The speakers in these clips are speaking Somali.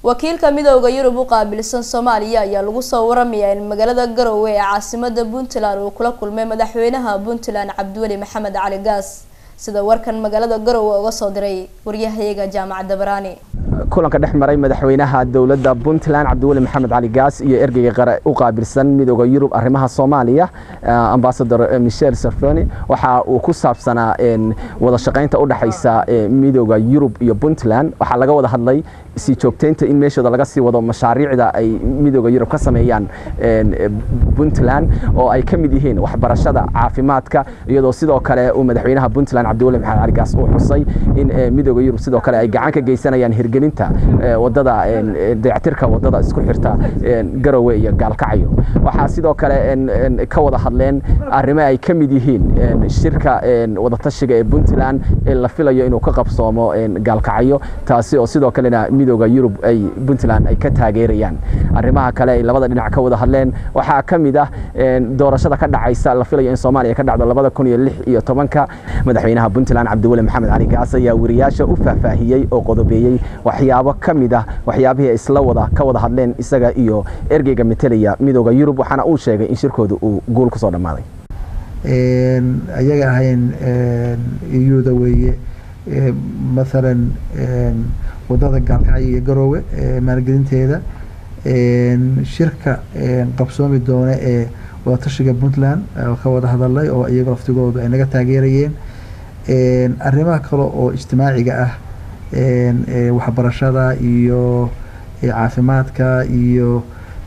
wakiilka midooda yurub u qaabilsan soomaaliya ayaa lagu soo waramayaa in magaalada garowe ee caasimada puntland uu kula kulmay madaxweynaha puntland cabdiweli maxamed cali gaas sida warkan magaalada garowe uga soo diray waryahayaga jaamacadda baraani kulanka dhex maray madaxweynaha dowladda puntland cabdiweli maxamed cali gaas iyo ergeyga qare u qaabilsan midooda yurub arrimaha soomaaliya ambasador michel sarfoni waxa uu ku saabsanaa wada shaqaynta u dhexaysa midooda yurub iyo puntland waxaa laga wada hadlay sii joogtaynta in meeshooda laga sii wado mashaariicda ay midooda yurub ka sameeyaan puntland oo ay ka mid yihiin waxbarashada caafimaadka iyadoo sidoo kale uu madaxweynaha puntland cabdiweli maxamed cali gaas uu xusay in midooda yurub sidoo kale ay gacan ka geysanayaan hirgelinta wadada dayactirka wadada isku xirta garowe iyo gaalkacyo waxaa sidoo kale ka wada hadleen arrimo ay ka mid yihiin shirka wadatashiga ee puntland ee la filayo inuu ka qabsoomo gaalkacyo taasi oo sidoo kalena midooda yurub ay puntland ay ka taageerayaan arrimaha kale ay labada dhinac ka wada hadleen waxaa ka mid ah doorashada ka dhacaysa la filayo in soomaaliya ka dhacdo labada kun iyo lix iyo tobanka madaxweynaha puntland cabdiweli maxamed cali gaas ayaa wariyaasha u faahfaahiyey oo qodobeeyey waxyaabo ka mid ah waxyaabihii ay isla wada ka wada hadleen isaga iyo ergeyga metelaya midooda yurub waxaana uu sheegay in shirkooda uu guul kusoo dhammaaday ayaga ahayn iyuda weeye maalan wadada gaalkacyo iyo garoowe maalgelinteeda shirka qabsoomi doona ee wadatashiga puntland ka wada hadalay oo iyaga laftigoodu ay naga taageerayeen arrimaha kale oo ijtimaaciga ah waxbarashada iyo caafimaadka iyo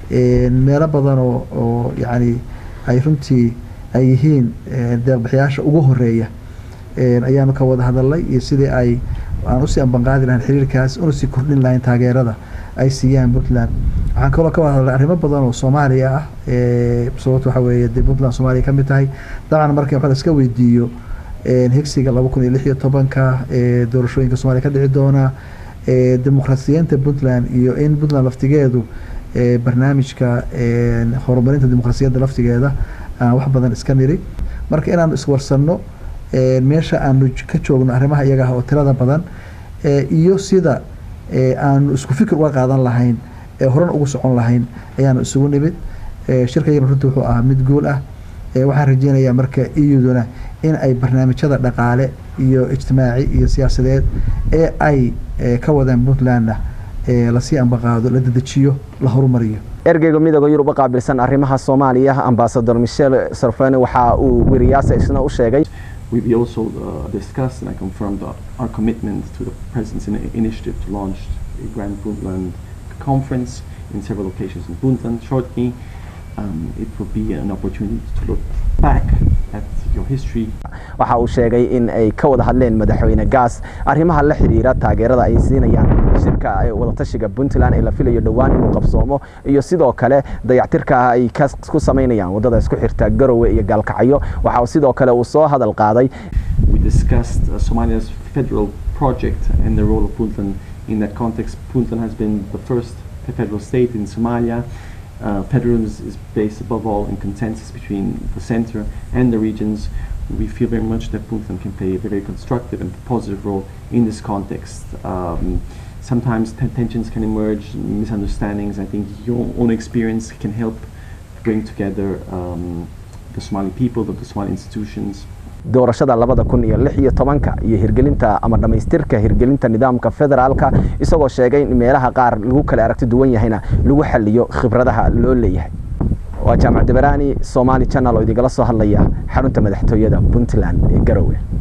meelo badan oo oo yacni ay runtii ay yihiin deeqbixiyaasha ugu horeeya ayaanu ka wada hadalnay iyo sidii ay aan usii ambanqaadi lahayn xiriirkaas una sii kordhin lahayn taageerada ay siiyaan puntland waxaan kaloo ka wada hadalnay arrimo badan oo soomaaliya ah sababto waxa weeye dee puntland soomaaliya ka mid tahay dabcan marka waxa la iska weydiiyo higsiga laba kun iyo lix iyo tobanka doorashooyinka soomaliya ka dhici doona dimuqraasiyiinta puntland iyo in puntland laftigeedu barnaamijka horumarinta dimuqraasiyadda laftigeeda aan wax badan iska niri marka inaanu iswarsanno meesha aanu ka joogno arrimaha iyaga ah oo tirada badan iyo sida aanu isku fikir uga qaadan lahayn ee horan ugu socon lahayn ayaanu isugu nimid shirkayagana runtii wuxuu ahaa mid guul ah waxaan rajeynayaa marka iyaduna in ay barnaamijyada dhaqaale iyo ijtimaaci iyo siyaasadeed ee ay ka wadaan puntlandna lasii ambaqaado la dedejiyo la horumariyo ergeyga midooda yurub u qaabilsan arrimaha soomaaliya ambasador michel sarfene waxa uu weriyaasa isna u sheegay We also uh, discussed and I confirmed uh, our commitment to the President's initiative to launch a Grand Puntland conference in several locations in Puntland shortly. Um, it will be an opportunity to look back at your history. waxa uu sheegay in ay ka wada hadleen madaxweyne gaas arrimaha la xiriira taageerada ay siinayaan shirka wadatashiga puntland ee la filayo dhowaan inuu qabsoomo iyo sidoo kale dayactirka ay ku samaynayaan wadada isku xirta garowe iyo gaalkacyo waxa uu sidoo kale uu soo hadal qaaday We discussed uh, Somalia's federal project and the role of Puntland in that context. Puntland has been the first federal state in Somalia. Uh, federalism is, is based above all in consensus between the center and the regions. We feel very much that Puntland can play a very constructive and positive role in this context. Um, sometimes tensions can emerge, misunderstandings. I think your own experience can help bring together um, the Somali people, the Somali institutions. doorashada labada kun iyo lix iyo tobanka iyo hirgelinta ama dhammaystirka hirgelinta nidaamka federaalka isagoo sheegay in meelaha qaar lagu kala aragti duwan yahayna lagu xaliyo khibradaha loo leeyahay waa jaamac dabaraani somaali channel oo idinkala soo hadlaya xarunta madaxtooyada puntland ee garowe